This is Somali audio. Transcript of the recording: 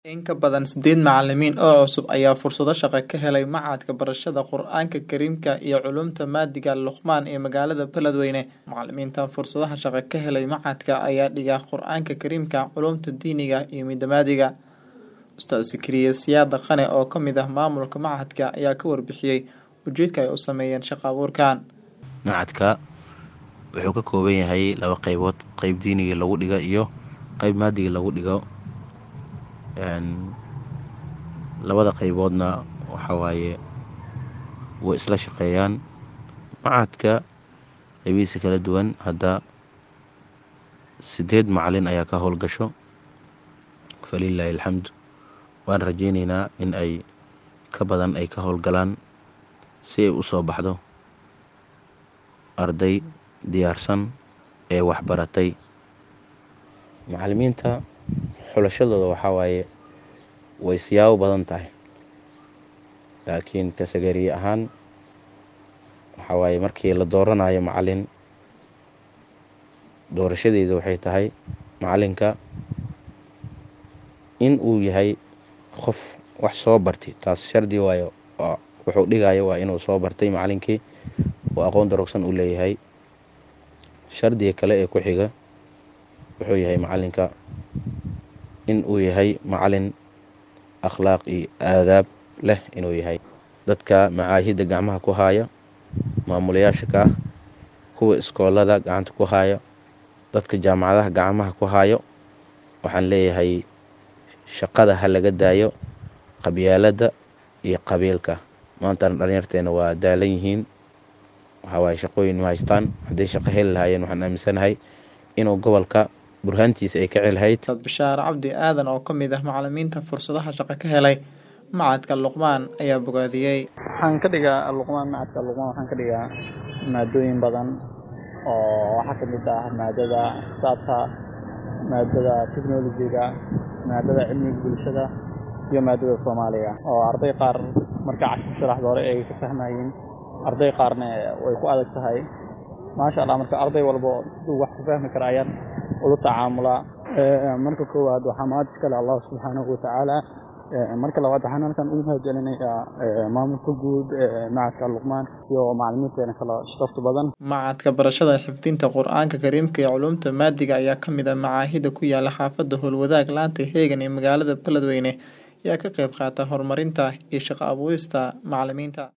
In ka badan sideed macalimiin oo cusub ayaa fursado shaqo ka helay Machadka Barashada Qur'aanka Kariimka iyo Culuumta Maadiga Luqmaan ee magaalada Beledweyne. Macalimiintan fursadaha shaqo ka helay machadka ayaa dhiga Qur'aanka Kariimka, Culuumta Diiniga iyo Midda Maadiga. Ustaad Zikriya Siyaad Dhaqane oo ka mid ah maamulka machadka ayaa ka warbixiyay ujeedka ay u sameeyeen shaqo abuurkan. Machadka wuxuu ka kooban yahay laba qaybood qayb diiniga lagu dhigo iyo qayb maadiga lagu dhigo labada qayboodna waxa waaye way isla shaqeeyaan machadka qaybihiisa kala duwan hadda sideed macalin ayaa ka howlgasho falilaahi alxamdu waan rajeyneynaa in ay ka badan ay ka howlgalaan si ay u soo baxdo arday diyaarsan ee waxbaratay macalimiinta xulashadooda waxaa waaye way siyaabo badan tahay laakiin kasagariye ahaan waxaa waaye markii la dooranayo macalin doorashadeeda waxay tahay macalinka in uu yahay qof wax soo bartay taas shardi waayo wuxuu dhigayo waa inuu soo bartay macalinkii oo aqoon darogsan uu leeyahay shardiga kale ee ku xiga wuxuu yahay macalinka in uu yahay macalin akhlaaq iyo aadaab leh inuu yahay dadka macaahidda gacmaha ku haaya maamulayaasha ka ah kuwa iskoolada gacanta ku haaya dadka jaamacadaha gacmaha ku haayo waxaan leeyahay shaqada ha laga daayo qabyaaladda iyo qabiilka maantana dhalinyarteena waa daalan yihiin waxaa waaye shaqooyin ma haystaan hadday shaqo heli lahaayeen waxaan aaminsanahay inuu gobolka burhaantiisa ay ka celahayd Ustaad Bashaar Cabdi Aadan oo ka mid ah macalimiinta fursadaha shaqo ka helay Machadka Luqmaan ayaa bogaadiyey. waxaan ka dhigaa luqmaan macadka luqmaan waxaan ka dhigaa maadooyin badan oo waxaa ka mid ah maadada xisaabta maadada technology-ga maadada cilmiga bulshada iyo maadada soomaaliga oo arday qaar marka cashir sharaxda hore ay ka fahmayeen arday qaarna way ku adag tahay maasha allah marka arday walbo siduu wax ku fahmi kara ayaan ula tacaamulaa marka koowaad waxaa mahad iskale allah subxaanahu watacaala marka labaad waxaan halkan ugu mahadcelinayaa maamulka guud machadka luqmaan iyo macalimiinteena kala sharafta badan Machadka Barashada Xifdinta Qur'aanka Kariimka iyo Culuumta Maadiga ayaa ka mid ah macaahidda ku yaala xaafadda Howlwadaag laanta Heegan ee magaalada Beledweyne ayaa ka qayb qaata horumarinta iyo shaqo abuurista macalimiinta.